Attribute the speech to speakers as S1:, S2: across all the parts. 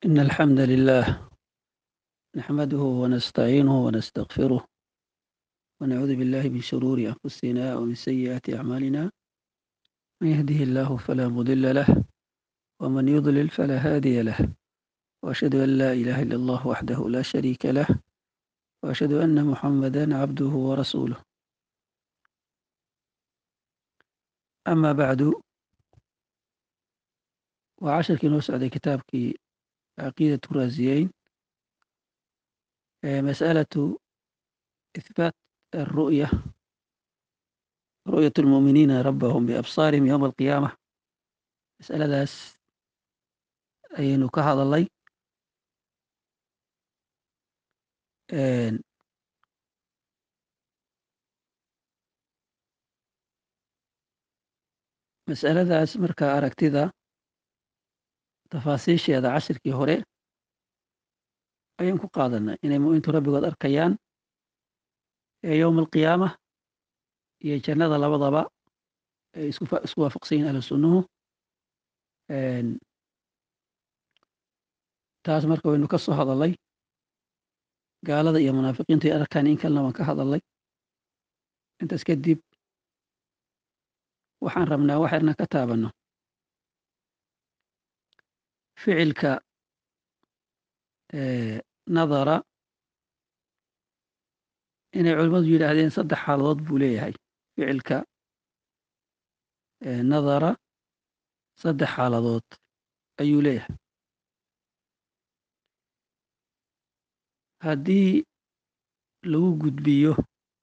S1: إن الحمد لله نحمده ونستعينه ونستغفره ونعوذ بالله من شرور أنفسنا ومن سيئات أعمالنا من يهده الله فلا مضل له ومن يضلل فلا هادي له وأشهد أن لا إله إلا الله وحده لا شريك له وأشهد أن محمدا عبده ورسوله أما بعد وعشركii noo socday kitaabkii caqiidaة raasiyeyn masأalaة إثباat الرؤية رؤية المؤمiniina rabahum بأbصاarihim yوم القiyامة masأaladaas ayaynu ka hadalay masأaladaas marka aragtida tafaasiisheeda cashirkii hore ayaan ku qaadanay inay mu'mintu rabbigood arkayaan ee yowma alqiyaama iyo jannada labadaba ay isku waafaqsan yihin ahlu sunnuhu taas marka waynu ka soo hadalay gaalada iyo munaafiqiintu ay arkaan in kalena waan ka hadalay intaas kadib waxaan rabnaa waxayna ka taabanno ficilka nadara inay culimmadu yidhaahdeen saddex xaaladood buu leeyahay ficilka nadara saddex xaaladood ayuu leeyahay haddii lagu gudbiyo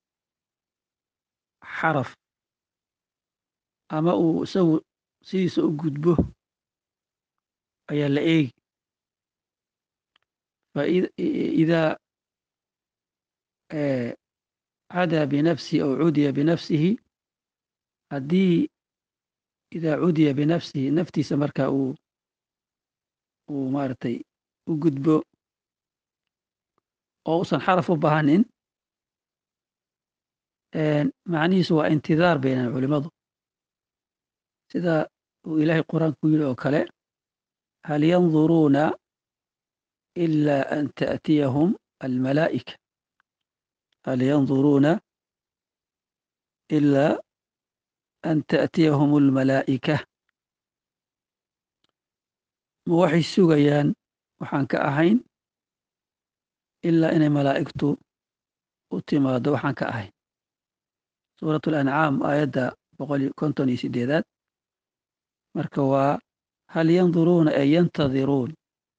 S1: xaraf ama uu isagu sidiisa u gudbo ayaa la eegi faidaa cadaa binafsihi aw cudiya binafsihi haddii idaa cudiya binafsihi naftiisa marka uu uu maaragtay u gudbo oo usan xaraf u bahanin macnihiisu waa intidaar baynan culimadu sida uu ilaahay qur-aanku yidhi oo kale hal yanduruuna ila an taأtiyahum almalaa'ika hal yanduruuna ila an taأtiyahum almalaa'ika ma waxay sugayaan waxaan ka ahayn ilaa inay malaa'igtu u timaado waxaan ka ahayn suuraة alancaam aayadda boqol konton iyo sideedaad marka waa hal yanduruuna ay yantadiruun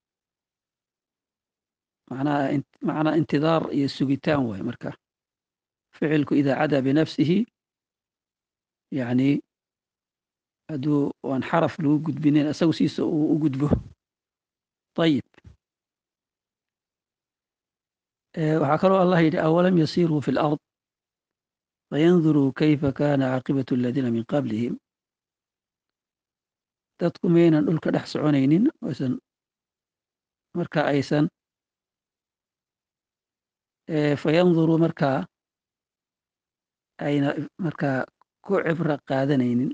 S1: macnaa intidaar iyo sugitaan waay marka ficilku idaa cadaa binafsihi yani hadduu aan xaraf lagu gudbinin isagu siisa uu u gudbo ayib waxaa kaloo allah yidhi awalam yasiruu fi اlأrض fayanduruu kayfa kana caaqibaة اladiina min qablihim dadku maynan dhulka dhex soconaynin aysan marka aysan fayanduruu markaa ayna markaa ku cibro qaadanaynin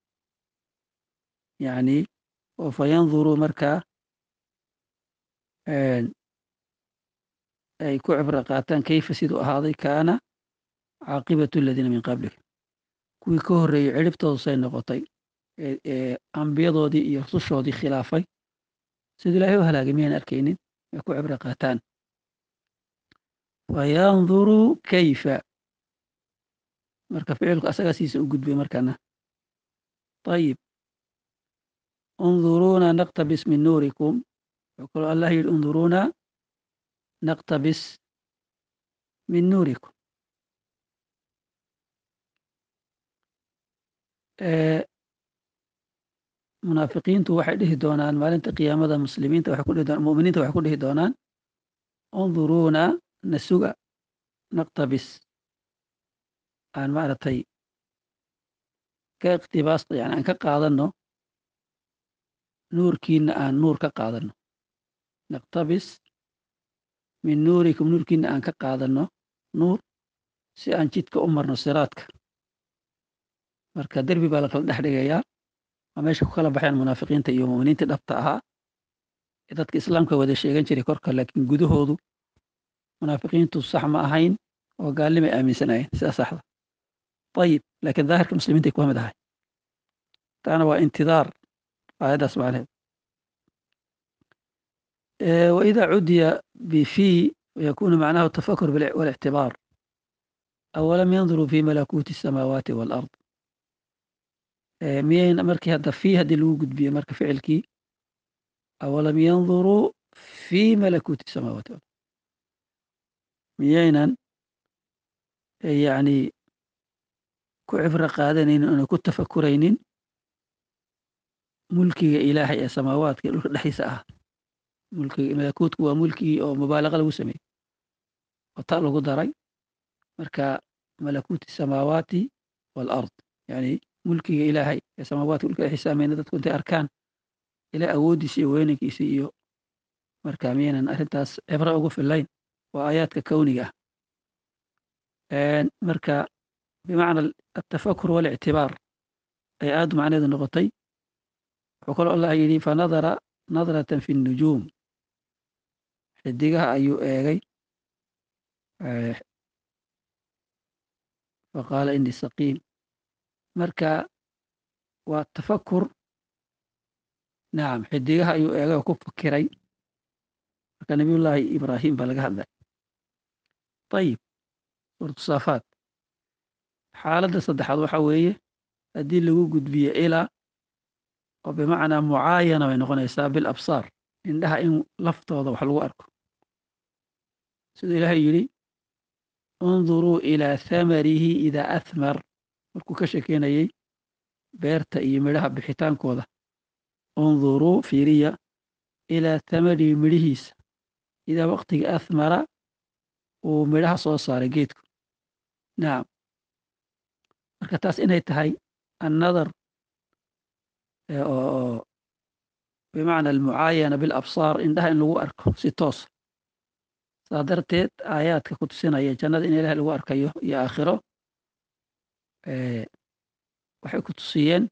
S1: yani oo fayanduruu markaa ay ku cibro qaataan kayfa siduu ahaaday kaana caaqibatu aladiina min qablihim kuwii ka horreeyey ciribtoodu say noqotay ee ambiyadoodii iyo rusushoodii khilaafay siduu ilahay u halaagay miyan arkaynin ay ku cibro qaataan fayanduruu kayfa marka ficilku asagaa siisa u gudbay markana ayib unduruuna naqtabis min nuurikum wuxuu kaloo allah yidhi unduruuna naqtabis min nuurikum munaafiqiintu waxay dhihi doonaan maalinta qiyaamada muslimiinta waxay ku dhihi doonaan mu'miniinta waxay ku dhihi doonaan unduruuna nasuga naqtabis aan maaragtay ka iqtibaasta yani aan ka qaadanno nuurkiina aan nuur ka qaadanno naqtabis min nuurikum nuurkiina aan ka qaadanno nuur si aan jidka u marno siraadka marka derbi baa la kala dhex dhigayaa waa meesha ku kala baxeen munaafiqiinta iyo muminiintii dhabta ahaa dadka islaamka wada sheegan jiray korka laakiin gudahoodu munaafiqiintu sax ma ahayn oo gaalnimay aaminsanayeen sidaa saxda ayib laakiin daahirka muslimiintay kuwa mid ahay taana waa intidaar aayaddaas macnaheed وإذا عدي بفي ويكون معناه التفكر والاعتبار أولم ينظروا في ملكوت السماوات والأرض مين مركي هذا في هذه الوجود بي مرك فعلكي أولم ينظروا في ملكوت السماوات والأرض ميينا يعني كعبر قادنين أنا كنت تفكرين ملكي إلهي يا سماوات لحيس أه mulkigi malakuutku waa mulkigii oo mubaalaqa lagu sameeyey oo ta lagu daray marka malakuuti samaawaati waalard yani mulkiga ilaahay ee samaawaadka dhulka xisaamayna dadku intay arkaan ilaa awooddiisa iyo weynankiisa iyo marka miyaynan arrintaas cibro ugu filayn waa aayaadka kowniga ah marka bimacna atafakur walictibaar ay aad macneedu noqotay wuxuu kaloo allah yidhi fanadara nadratan fi nujuum xidigaha ayuu eegay faqaala ini saqiim marka waa tafakur nacam xidigaha ayuu eegay oo ku fakiray marka nabiyullaahi ibraahim baa laga hadlay ayib suuratu saafaat xaaladda saddexaad waxa weeye haddii lagu gudbiyo ilaa oo bimacnaa mucaayana bay noqonaysaa bil absaar indhaha in laftooda wax lagu arko siduu ilaahay yidhi unduruu ilaa thamarihi idaa athmar markuu ka shekeynayey beerta iyo midhaha bixitaankooda unduruu fiiriya ilaa thamarihi midhihiisa idaa waqtiga athmara uu midhaha soo saaray geedku nacam marka taas inay tahay annadar oo bimacna almucaayana bilabsaar indhaha in lagu arko si toos saa darteed aayaadka ku tusinaya jannada in ilaah lagu arkayo iyo aakhiro waxay ku tusiyeen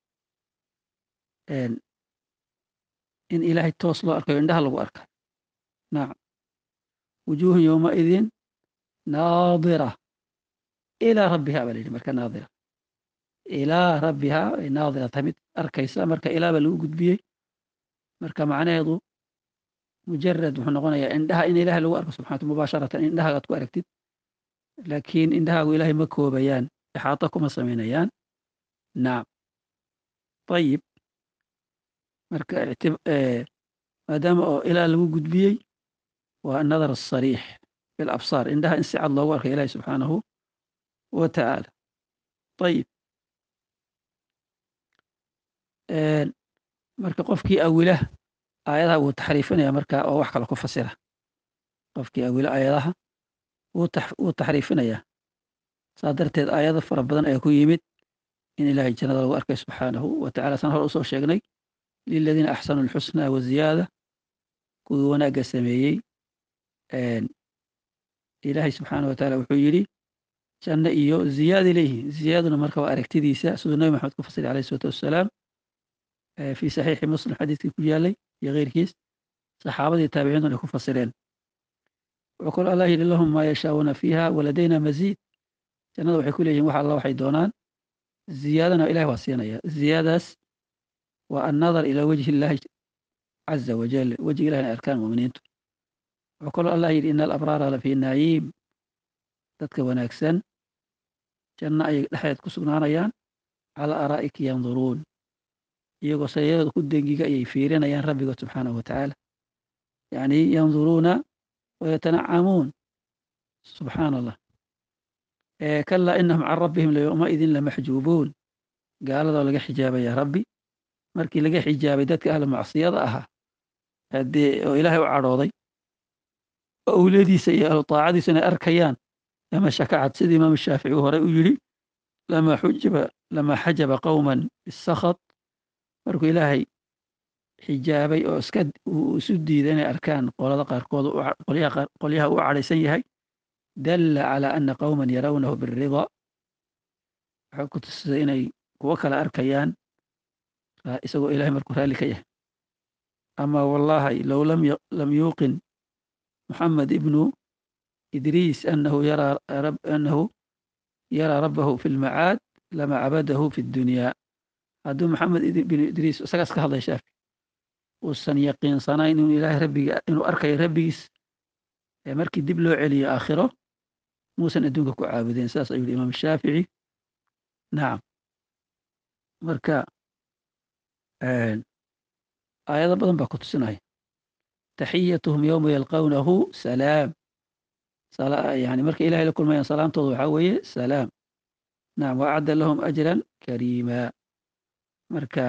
S1: in ilaahay toos loo arkayo indhaha lagu arkayo nacam wujuuhun yowmaidin naadira ilaa rabbiha baa la yidhi marka naadira ilaa rabbiha ay naadira tahay mid arkaysa marka ilaa baa lagu gudbiyey marka macnaheedu mujarad wuxuu noqonayaa indhaha in ilahay lagu arko subxanatu mubaasharatan in indhahagaad ku aragtid laakiin indhahaagu ilaahay ma koobayaan ixaato kuma samaynayaan nacam ayib marka maadaama oo ilaa lagu gudbiyey waa nadar asariix bilabsaar indhaha in si cad loogu arkay ilahi subxaanahu wa tacaala ayib marka qofkii awila aayadaha wuu taxriifinaya marka oo wax kale ku fasira qofkii awila aayadaha wuu taxriifinaya saa darteed aayado fara badan ayaa ku yimid in ilaahay jannada lagu arkay subxaanahu wa tacala san hor usoo sheegnay liladiina axsanuu alxusna waziyaada kuwii wanaagga sameeyey ilaahay subxaanah wa taala wuxuu yidhi janno iyo ziyaada leeyihiin ziyaaduna marka waa aragtidiisa siduu nabi maxamed ku fasiray alayh isalaatu wassalaam fi saxiixi muslim xadiiskii ku yaalay iyo keyrkiis saxaabadii taabiciintuna ay ku fasireen wuxuu kaloo allah yidhi lahum maa yashaauuna fiiha waladayna maziid jannada waxay ku leeyihin wax alla waxay doonaan ziyaadana ilahi waa siinaya ziyaadaas waa annadar ilaa wajhi illaahi caza wajal wejiga ilahi inay arkaan muminiintu wuxuu kaloo allah yidhi ina alabraara lafii naciim dadka wanaagsan janno ayay dhexdeed ku sugnaanayaan calaa araa'iki yanduruun iyagoo sayadooda ku dengiga ayay fiirinayaan rabbigood subxaanahu wa tacaala yacni yanduruuna wayatanacamuun subxaana allah kalaa inahum can rabbihim layowmaidin lamaxjuubuun gaaladoo laga xijaabaya rabbi markii laga xijaabay dadka ahla macsiyada ahaa haddee oo ilaahay u cadhooday oo awladiisa iyo ahlu taacadiisa inay arkayaan lama shakacad sida imaam shaafici uu horey u yidhi lama xujiba lama xajaba qowman bisakhat markuu ilaahay xijaabay oo iska uu isu diiday inay arkaan qolada qaarkood qolyaha u cadhaysan yahay dalla calaa ana qowman yarawnahu birida waxay ku tusisay inay kuwo kale arkayaan isagoo ilahay markuu raalli ka yahay ama wallahi low lam yuuqin muxamed ibnu idriis anahu yaraa rabbahu fi lmacaad lama cabadahu fi ddunyaa hadduu maxamed ibnu idriis isagaas ka hadlay shaafi uusan yaqiinsanayn inuu ilaahay rabbiga inuu arkayo rabbigiis ee markii dib loo celiyo aakhiro muusan adduunka ku caabudeen sidaas ayuu yihi imaam shaafici nacam marka aayado badan baa ku tusinaya taxiyatuhum yowma yalqawnahu salaam yani markay ilahay la kulmayaan salaamtooda waxaa weeye salaam nacam waacadda lahum ajran kariima marka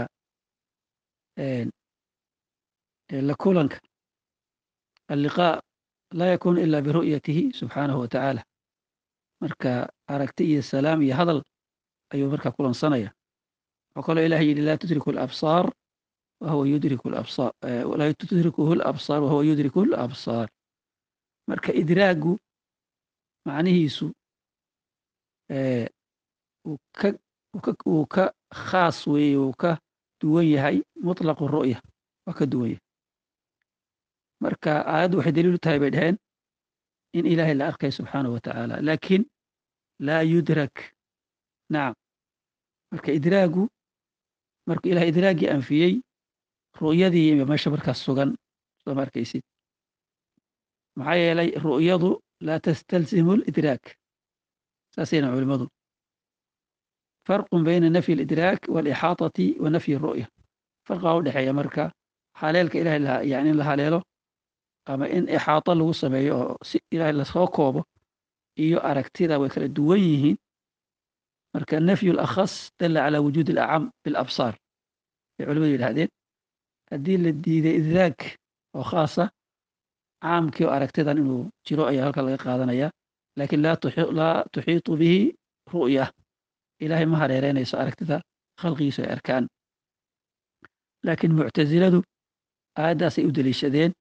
S1: la kulanka alliqaa laa yakunu ila biru'yatihi subxaanahu watacaala marka aragti iyo salaam iyo hadal ayuu markaa kulansanaya wuxuu kaloo ilahay yidhi laa tudriku labsaar wahuwa yudriku labsaar laa tudrikuhu labsaar wahuwa yudriku labsaar marka idraagu macnihiisu uu ka khaas weeye uu ka duwan yahay mutlaqu ru'ya waa ka duwan yahay marka aayaddu waxay daliil u tahay bay dhaheen in ilaahay la arkay subxaanahu wa tacaala laakiin laa yudrak nacam marka idraagu markuu ilahay idraagii anfiyey ru'yadii meesha markaas sugan soo ma arkaysid maxaa yeelay ru'yadu laa tastalzimu lidraak saasayna culimadu farqun bayna nafyi alidraak waalixaatati wa nafyi ru'ya farqaa u dhexeeya marka haleelka ilahay yani in la haleelo ama in ixaato lagu sameeyo oo si ilahay lasoo koobo iyo aragtida way kala duwan yihiin marka nafyu lakhas dalla calaa wujuudi alacam bilabsaar bay culimadu yidhahdeen haddii la diiday idraag oo khaasa caamkii oo aragtidan inuu jiro ayaa halka laga qaadanaya laakiin laa tuxiitu bihi ru'ya ilahay ma hareereynayso aragtida khalqigiisu ay arkaan laakiin muctasiladu aayaddaasay u deliishadeen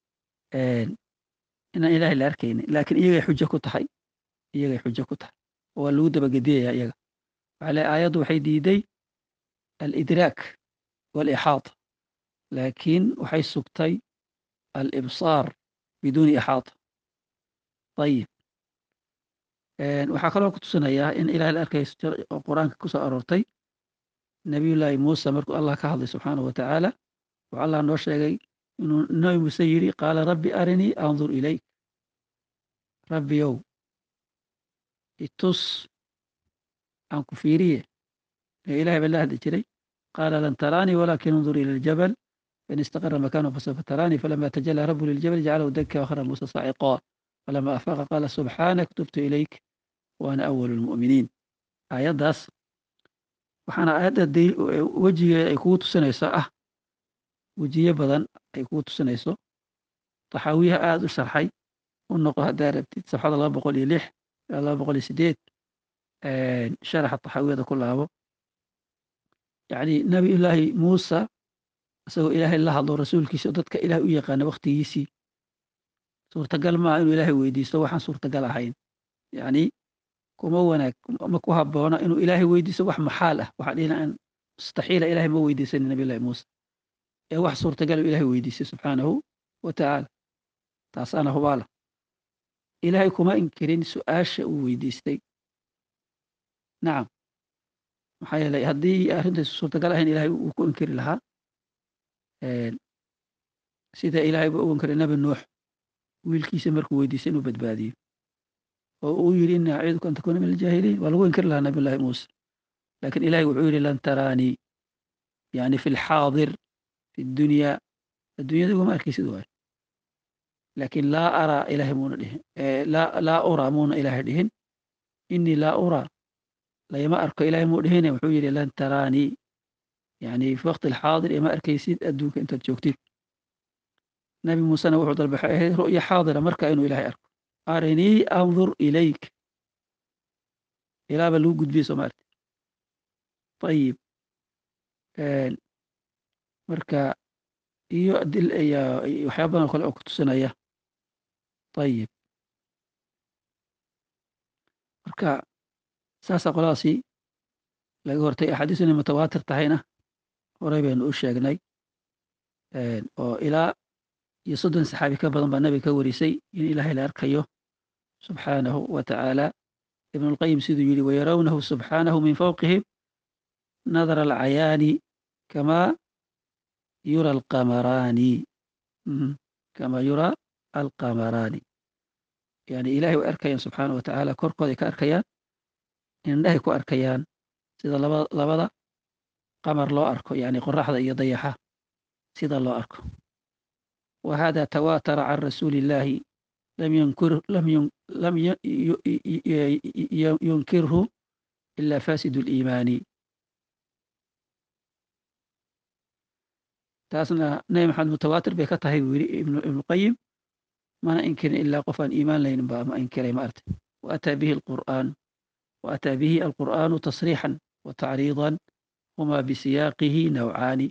S1: inaan ilahay la arkaynin laakiin iyagay xujo ku tahay iyagay xujo ku tahay oo waa lagu dabagediyaya iyaga waxaa le aayaddu waxay diiday alidraak waalixaata laakiin waxay sugtay alibsaar biduuni ixaata ayib waxaa kaloo ku tusinayaa in ilahay la arkayso oo qur-aanka ku soo aroortay nabiyullaahi muuse markuu allah ka hadlay subxaanahu wa tacaala wuxuu allah noo sheegay inuu nabi muuse yidhi qaala rabbi arinii andur ilayk rabbiyow itus aan ku fiiriye ee ilahay baa la hadli jiray qaala lan taraanii walaakin undur ila aljabal fain istaqara makaanahu fasawfa taraanii falama tajalaa rabu liljabal jacalahu daka wakhara muuse saaciqaa falama afaaqa qaala subxaanak tubtu ilayk waana awalu lmu'miniin aayaddaas waxaana aayadda wejigeeda ay kugu tusinayso ah wejiye badan ay kugu tusinayso taxaawiyaha aada u sharxay u noqo haddaa rabtid safxada laba boqol iyo lix ilaa laba boqol iyo sideed sharaxa taxaawiyada ku laabo yacni nabiyullaahi muusa isagoo ilaahay la hadlo rasuulkiisa oo dadka ilahay u yaqaana wakhtigiisii suurtagal maaha inuu ilaahay weydiisto waxaan suurtagal ahayn yacni kuma wanaag ma ku habboona inuu ilaahay weydiisto wax maxaal ah waxaa dhihina aan mustaxiila ilahay ma weydiisanin nabiyullahi muuse ee wax suurtagal uu ilahay weydiistay subxaanahu wa tacaala taasaana hubaala ilaahay kuma inkirin su-aasha uu weydiistay nacam maxaa yeelay haddii arrintaysu suurtagal ahayn ilahay wuu ku inkiri lahaa sida ilaahay ba u inkiray nabi nuux wiilkiisa markuu weydiistay inuu badbaadiyo oo uu yidhi ini aciiduka an takuuna min aljaahiliin waa lagu inkiri lahaa nabiyullahi muuse lakin ilahay wuxuu yidhi lan taraanii yani fi lxaadir fi dunyaa adduunyada iguma arkaysid waayo laakin laa araa ilahay muuna dhihin laa uraa muuna ilahay dhihin inii laa uraa layma arko ilahay muu dhihine wuxuu yidhi lan taraanii yani fi waqti alxaadir ima arkaysid adduunka intaad joogtid nabi muusena wuxuu dalba waxay ahayd ru'ya xaadira marka inuu ilahay arko arinii andur ilayk ilaaba lagu gudbiyey soo maarti ayib marka iyo dil waxyaa badan kale oo ku tusinaya ayib marka saasaa qoladaasi laga hortay axaadiis inay mutawaatir tahayna horey baynu u sheegnay oo ilaa iyo soddon saxaabi ka badan baa nabiga ka warisay in ilaahay la arkayo subxaanahu wa tacaala ibn اlqayim siduu yidhi wayarawnahu subxaanahu min fawqihim nadara alcayaani kama yura alqamaraani kama yura alqamaraani yani ilahay way arkayaan subxaanahu wa tacaala korkooday ka arkayaan indhahay ku arkayaan sida laba labada qamar loo arko yani qoraxda iyo dayaxa sida loo arko wa hada tawaatara can rasuuli illaahi lam yunkir lam lam yunkirhu ila fasidu liimaani taasna nabi maxamed mutawaatir bay ka tahay buu yidhi ibnuqayim mana inkirin ilaa qof aan iimaan laynin ba ma inkiray ma artay waataa bihi alqur'aan waataa bihi alqur'aanu tasriixan wa tacriidan huma bisiyaaqihi nawcaani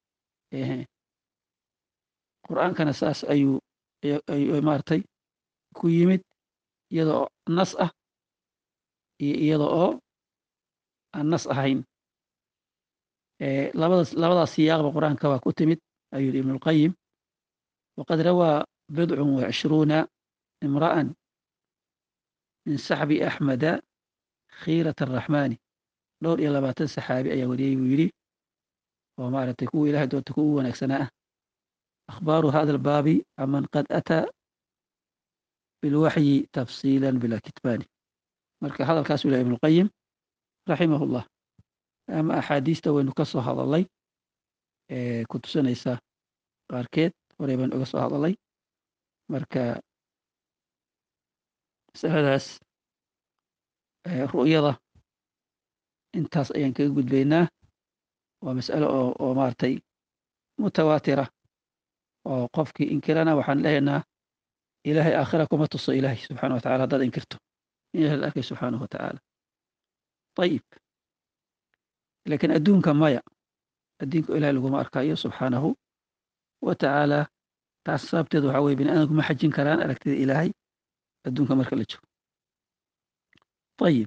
S1: qur'aankana saas ayuu maartay ku yimid iyada oo nas ah iyo iyada oo aan nas ahayn labadaas labadaas siyaaqba qur'aanka waa ku timid ayuu yidhi ibnu اlqayim waqad rawaa bidcun wacishruuna imra'an min saxbi axmeda khiirat araxmaani dhowr iyo labaatan saxaabi ayaa wariyey buu yidhi oo maaragtay kuwa ilahay doonta kuwa u wanaagsanaa ah akhbaaru hada albaabi aman qad ataa bilwaxyi tafsiila bilaa kitbaani marka hadalkaasuu ilahay ibnu اlqayim raximah اllah ama axaadiista waynu ka soo hadalay ku tusinaysa qaarkeed horey baynu uga soo hadalay marka masaladaas ru'yada intaas ayaan kaga gudbaynaa waa mas'alo oo oo maaragtay mutawaatira oo qofkii inkirana waxaan lehaynaa ilaahay aakhira kuma tuso ilaahay subxana wa tacala haddaad inkirto in ilahay la arkay subxaanahu wa tacaala ayib lakiin adduunka maya adduunka ilahay laguma arkayo subxaanahu wa tacaala taas sababteed waxaa weye bini aadamku ma xajin karaan aragtida ilaahay adduunka marka la joogo ayib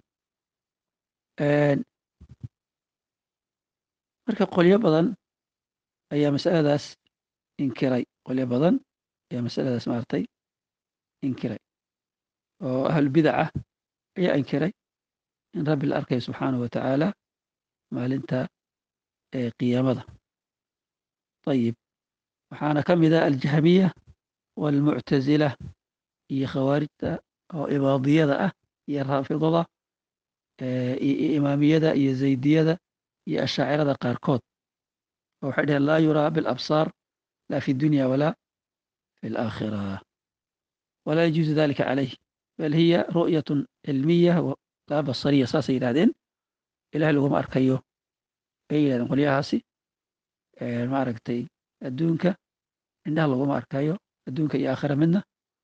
S1: marka qolyo badan ayaa masaladaas inkiray qolyo badan ayaa masaladaas maaragtay inkiray oo ahlulbidac ah ayaa inkiray in rabbi la arkayo subxaanahu wa tacaala maalinta qiyaamada ayib waxaana ka mid ah aljahmiya waalmuctazila iyo khawaarijta oo ibaadiyada ah iyo raafidada iyo imaamiyada iyo zaydiyada iyo ashaacirada qaarkood oo waxay dhaheen laa yuraa bilabsaar laa fi dunya walaa fi alaakhira walaa yajuuzu dalika calayh bal hiya ru'yatun cilmiya laa basariya saasay yidhahdeen ilahay laguma arkayo bay yidhahdeen qolyahaasi maaragtay adduunka indhaha laguma arkayo adduunka iyo aakhira midna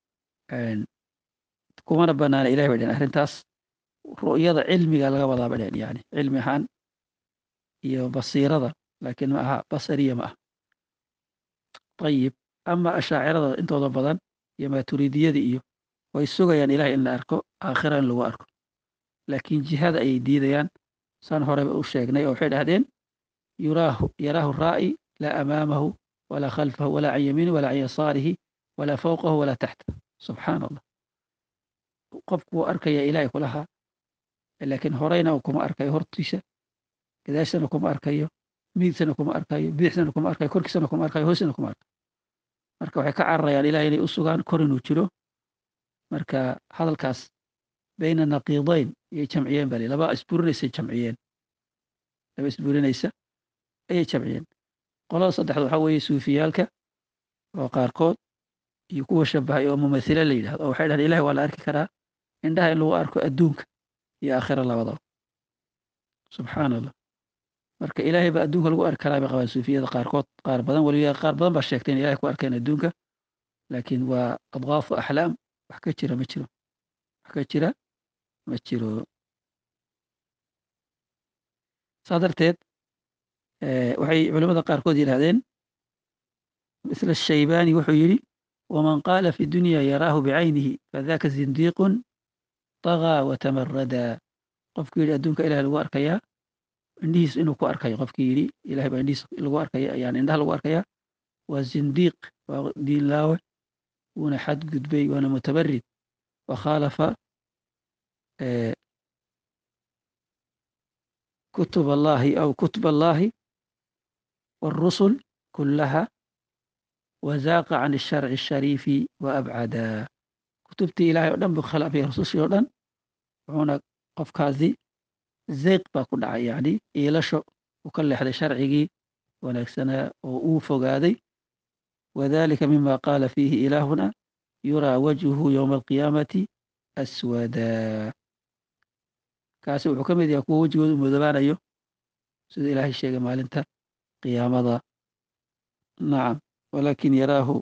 S1: kumana banaana ilahay bay dhaheen arrintaas ru'yada cilmiga laga wadaa bay dhaheen yani cilmi ahaan iyo basiirada laakiin ma aha basariya ma ah ayib ama ashaacirada intooda badan iyo maaturidiyada iyo way sugayaan ilahay in la arko aakhira in lagu arko laakiin jihada ayay diidayaan saan horeba u sheegnay oo waxay dhahdeen yuraahu yaraahu raa'i laa amaamahu walaa khalfahu walaa can yamiinihi walaa can yasaarihi walaa fawqahu walaa taxta subxaana allah qofku wuu arkaya ilahay kulahaa laakiin horeyna kuma arkayo hortiisa gadaashana kuma arkayo midigsana kuma arkayo bidixsana kuma arkayo korkiisana kuma arkayo hoosina kuma arkayo marka waxay ka cararayaan ilahay inay u sugaan kor inuu jiro marka hadalkaas bayna naqiidayn ayay jamciyeen bali laba isburinaysay jamciyeen laba isburinaysa ayay jamciyeen qolada saddexda waxaa weeye suufiyaalka oo qaarkood iyo kuwa shabahay oo mumathila la yidhahdo oo waxay dhahdeen ilahi waa la arki karaa indhaha in lagu arko adduunka iyo aakhira labadaba subxaana allah marka ilaahay baa adduunka lagu arki karaa bay qabaan suufiyada qaarkood qaar badan weliba qaar badan baa sheegtay in ilahay ku arkeen adduunka laakiin waa adqaafu axlaam wax ka jira ma jiro wax ka jira ma jiro saa darteed waxay culamada qaarkood yidhahdeen misla shaybaani wuxuu yidhi waman qaala fi dunya yaraahu bicaynihi fadaka zindiiqun طagaa watamaradaa qofkii yidhi adduunka ilahay lagu arkayaa indhihiis inuu ku arkayo qofkii yidhi ilahay baa indhihiis lagu arkaya yani indhaha lagu arkayaa waa zindiiq waa diinlaawe wuuna xadgudbay waana mutabarid wakhaalafa kutub allahi aw kutub allahi wاlrusul kulaha wazaaqa can الsharci الshariifi waabcadaa kutubtii ilahay o dhan buu khilaafay rusushii o dhan wuxuuna qofkaasi zeyq baa ku dhacay yani iilasho uu ka leexday sharcigii wanaagsanaa oo uu fogaaday wadalika mima qaala fiihi ilaahuna yuraa wajhuhu ywma alqiyaamati aswadaa kaasi wuxuu ka mid yahay kuwa wejigooda u mudoobaanayo sida ilaahay sheegay maalinta qiyaamada nacam walakin yaraahu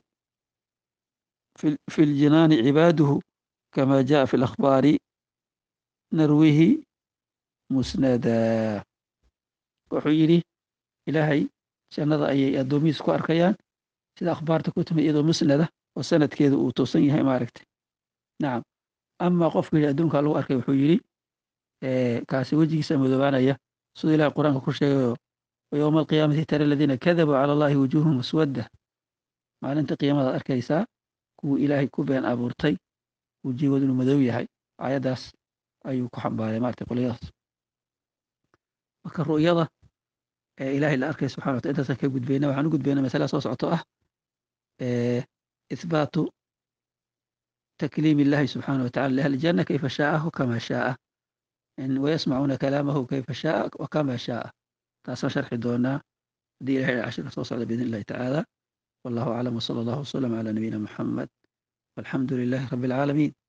S1: fi ljinaani cibaaduhu kama jaءa fi اlakhbaari narwihi musnada wuxuu yidhi ilaahay jannada ayay addoomihiis ku arkayaan sida akhbaarta ku timi iyadoo musnada oo sanadkeedu uu toosan yahay maaragtay nacam ama qofku yidhi adduunka lagu arkay wuxuu yidhi kaasi wejigiisa madoobaanaya siduu ilahay qur-aanka ku sheegayo wayowma alqiyaamati tara aladiina kadabuu cala allahi wujuuhum muswadda maalinta qiyaamadaad arkaysaa kuwii ilaahay ku been abuurtay wejigoodu inuu madow yahay aayaddaas ayuu ku xambaaray maaragtay qolyadaas marka ru'yada ee ilahay la arkay subxana wataala intaasaan ka gudbayna waxaan u gudbayna masala soo socoto ah ithbaatu takliim illahi subxaana watacala liahli janna kayfa shaa'ahu kama shaa'a wayasmacuuna kalaamahu kayfa shaaa wakama shaaa taasaan sharxi doonaa haddii ilahay cashirka soo socda biidn illahi tacaala wallahu aclam wsala allahu wasalam cala nabiyina muxamed walxamdu lilahi rabi alcaalamiin